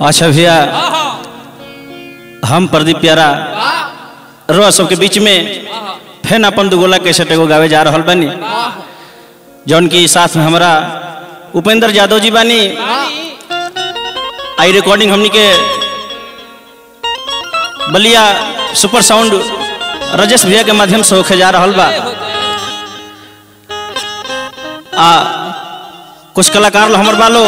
अच्छा भैया हम प्रदीप प्यारा रो सबके बीच में फेन अपन दुगोला कैसेट एगो गावे जा रहल बानी जौन की साथ में हमारा उपेंद्र यादव जी बानी आई रिकॉर्डिंग हमनी के बलिया सुपर साउंड रजेश भैया के माध्यम से होके जा रहल बा आ कुछ कलाकार लो हमर बालो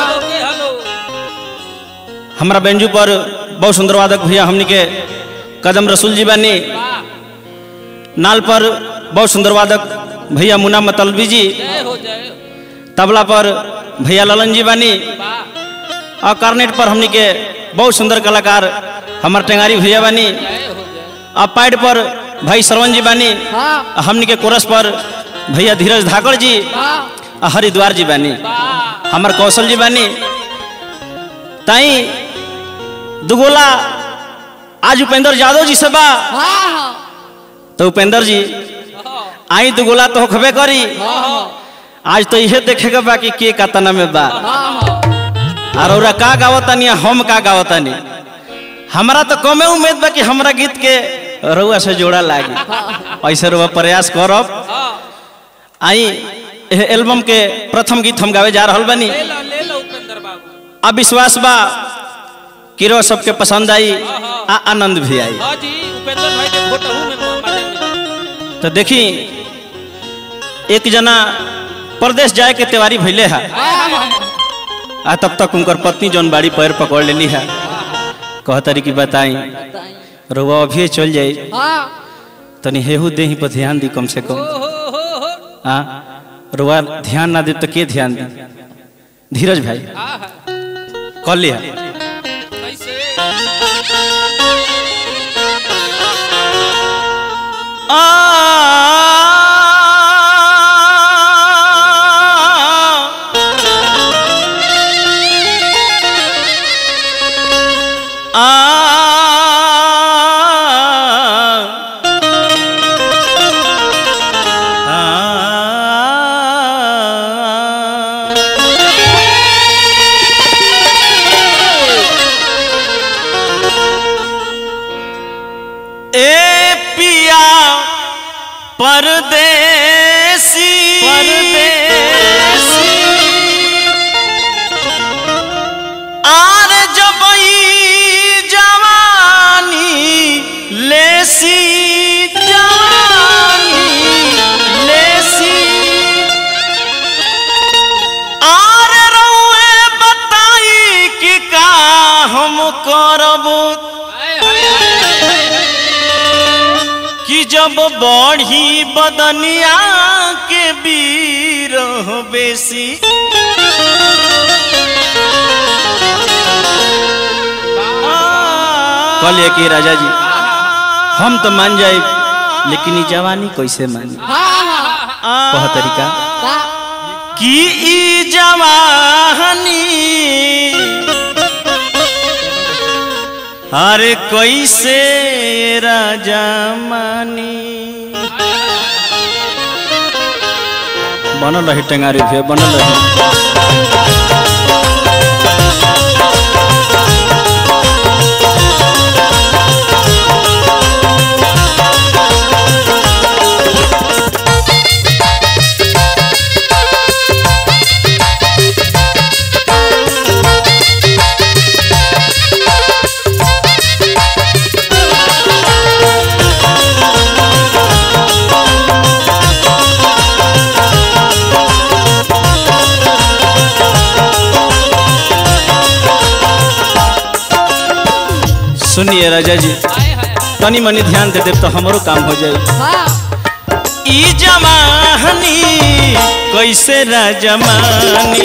हमारा बेंजू पर बहुत सुंदर वादक भैया हमनी के कदम रसूल जी बानी नाल पर बहुत सुंदर वादक भैया मुना मतलबी जी तबला पर भैया ललन जी बानी और कार्नेट पर हमनी के बहुत सुंदर कलाकार हमार टेंगारी भैया बानी और पैड पर भाई सरवन जी बानी आ हमनी के कोरस पर भैया धीरज धाकड़ जी आ हरिद्वार जी बानी हमार कौशल जी बानी ताई दुगोला आज उपेंद्र यादव जी से बा तो उपेंद्र जी आई दुगोला तो होखबे करी आज तो इहे देखे के बा कि के कतना में बा और ओरा का गावतानी आ हम का गावतानी हमरा तो कमे उम्मीद बा कि हमरा गीत के रउआ से जोड़ा लागी ऐसे रुआ प्रयास करब आई एह एल्बम के प्रथम गीत हम गावे जा रहल बानी अब विश्वास बा कि रो सबके पसंद आई आ आनंद भी आई तो देखी एक जना प्रदेश जाए के तैयारी भैले है आ तब तक उनकर पत्नी जौन बाड़ी पैर पकड़ लेनी है कहतरी की बताई रुआ अभी चल जाई तनी हेहू दे पर ध्यान दी कम से कम आ रुआ ध्यान ना दे तो के ध्यान दी धीरज भाई कह लिया ए पिया परदेसी परदेसी आर जबई जवानी लेसी जवानी लेसी आर रउए बताई कि का हम करबू कि जब बढ़ी बदनिया के बीर बेसी कहलिए कि राजा जी हम तो मान जाए लेकिन ई जवानी कैसे मानी कह तरीका कि ई जवानी अरे कैसे राजा मानी बनल रही टेंगारी भे बनल रही सुनिए राजा जी तनी मनी ध्यान दे दे तो हमरो काम हो जाए ई जमानी कैसे राजमानी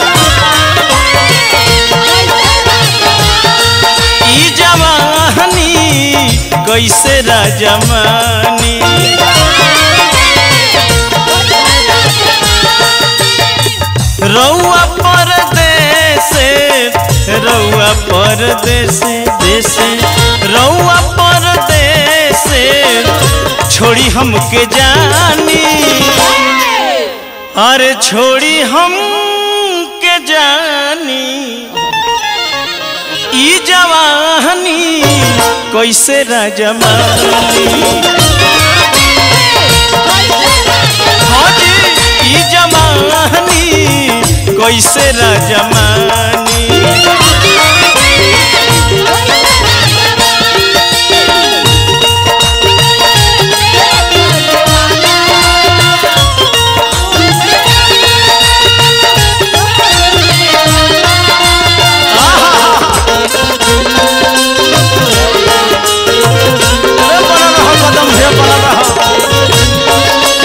ई जवानी कैसे राजमानी रउआ परदेस रउआ परदेस देश रउआ परदेस छोड़ी हमके जानी अरे छोड़ी हम के जानी कैसे राजमानी हाँ जी ई जमानी कैसे राजमानी अरे बड़ा रहो कदम है बड़ा रहो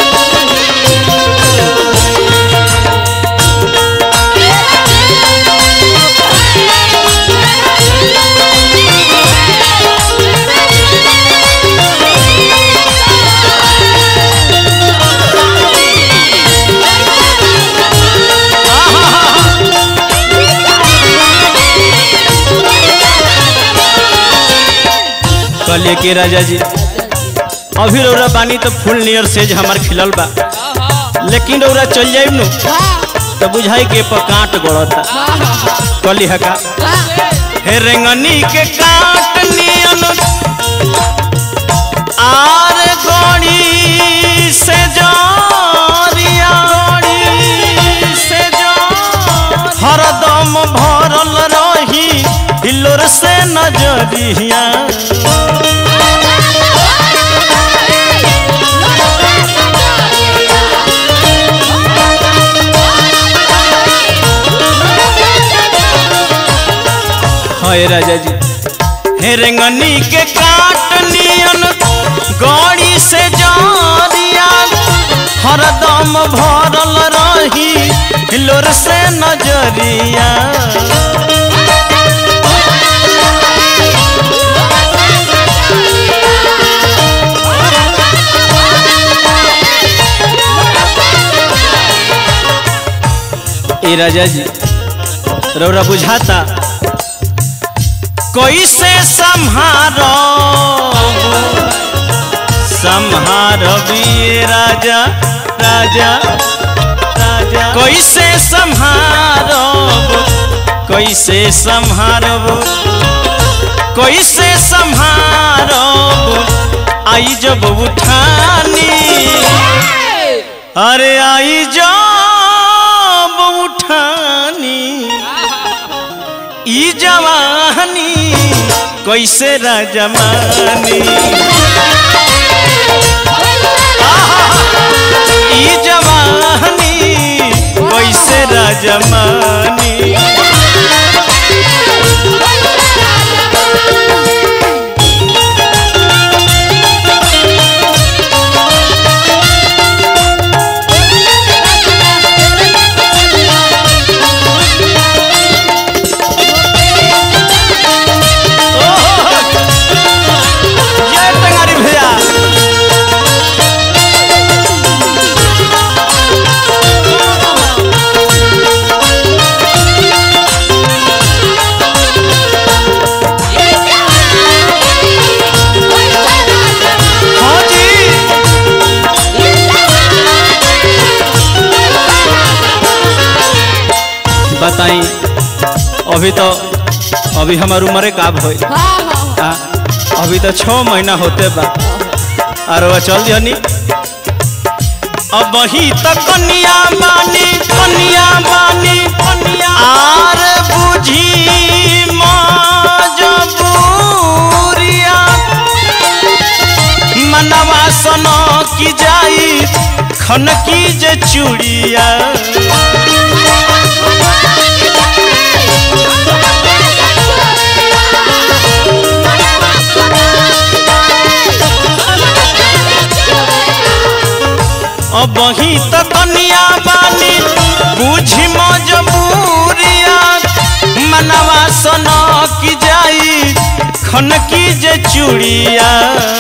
कहलिए के राजा जी अभी रौरा बानी तो फुल नियर सेज हमार खिलल बा लेकिन रौरा चल जाइब नु तो बुझाई के पर कांट गड़ता कहली हका हे रेंगनी के कांट नियन आर गड़ी से जोरिया गड़ी से जोर हरदम भरल रही हिलोर से नजरिया हाय राजा जी हे रेंगनी के काट नियन गड़ी से जारिया हरदम भरल रही लोर से नजरिया ए राजा जी रौरा बुझाता कैसे संहारो संहारबी राजा राजा राजा कैसे संहारब कैसे संहारब कैसे संहारब आई जब उठानी अरे आई जब उठानी ई जवानी कैसे राजमानी ई जवानी कैसे राजमानी जय टंगारी भैया हाँ जी बताई अभी तो अभी हमार उम्र का भई आ, अभी तो छः महीना होते बा और वह चल दिहनी अब वही तो कन्या बानी कन्या बानी कन्या आर बुझी मजबूरिया मनवा सनो की जाई खन की जे चूड़िया अब वही तो कन्या बानी बुझी मजबूरिया मनवा सनो की जाई खन की जे चूड़िया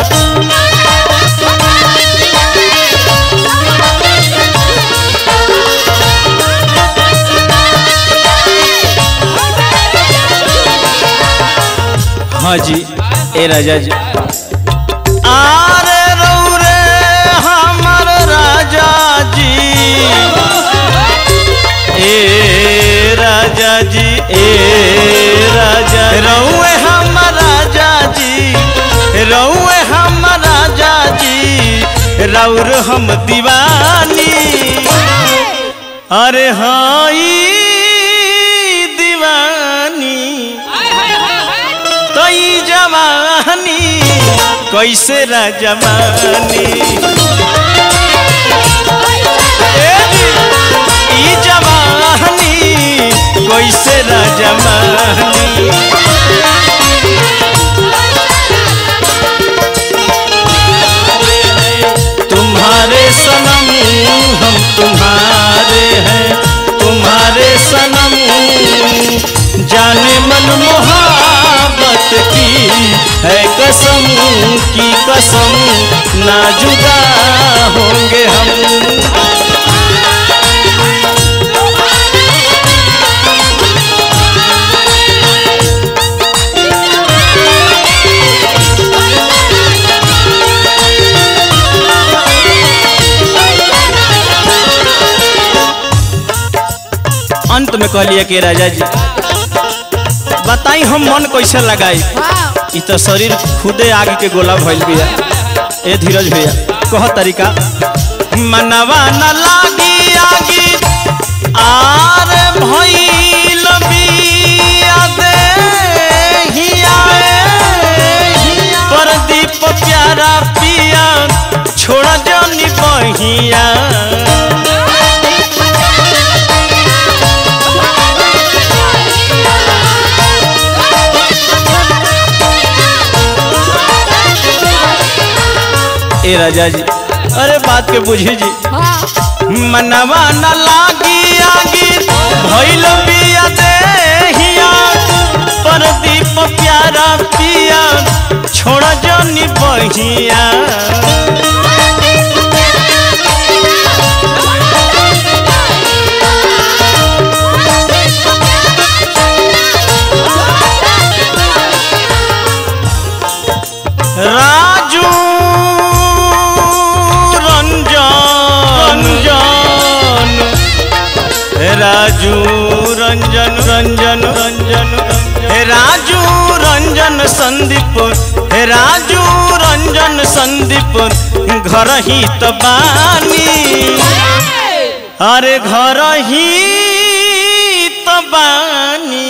हाँ जी ए राजा जी आरे रौरे हमर राजा जी ए राजा जी ए राजा रौए हमर राजा जी राउर हम दीवानी अरे हाँ ई दीवानी तो ई जवानी कैसे राजमानी ए जी, ई जवानी कैसे राजमानी तुम्हारे सनम हम तुम्हारे हैं तुम्हारे सनम जाने मन मोहब्बत की है कसम की कसम ना जुदा होंगे हम अंत में कहलिए कि राजा जी बताई हम मन कैसे लगाई इ तो शरीर खुदे आगे के गोला भइल बिया ए धीरज भैया कह तरीका मनवा न लागी आगी आर भइल बिया देहिया परदीप प्यारा पिया छोड़ जानी बहिया ए राजा जी अरे बात के बुझी जी मनवा न लागी आगी भइल बिया देहिया परदीप प्यारा पिया छोड़ जनी बहिया राजू रंजन रंजन हे राजू रंजन रंजन रंजन हे राजू रंजन संदीप हे राजू रंजन संदीप घर ही तो बानी अरे घर ही तो बानी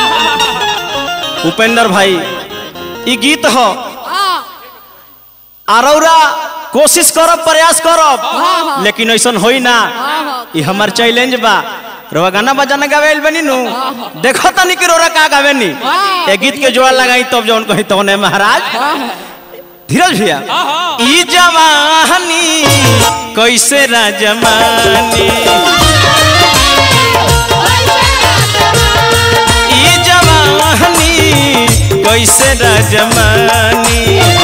उपेंद्र भाई ई गीत हो आरौरा कोशिश करब प्रयास करब लेकिन ऐसा होई ना ई हमार चैलेंज बा रोवा गाना बजाना गावेल बनी नु देखो तनी कि रोरा का गावे नी ए गीत के जोड़ा लगाई तब जौन कही तौने महाराज धीरज भैया ई जवानी कैसे राजमानी ई जवानी कैसे राजमानी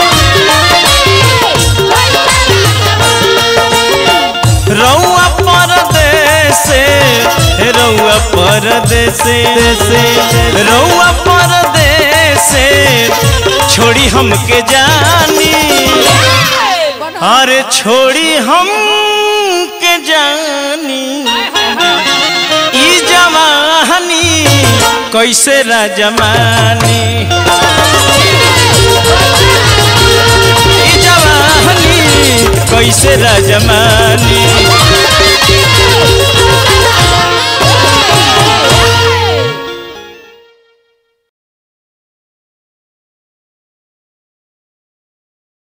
रउआ परदेस रउआ परदेस रउआ परदेस छोड़ी हमके जानी अरे छोड़ी हम के जानी ई जवानी कैसे राजमानी ई जवानी कैसे राजमानी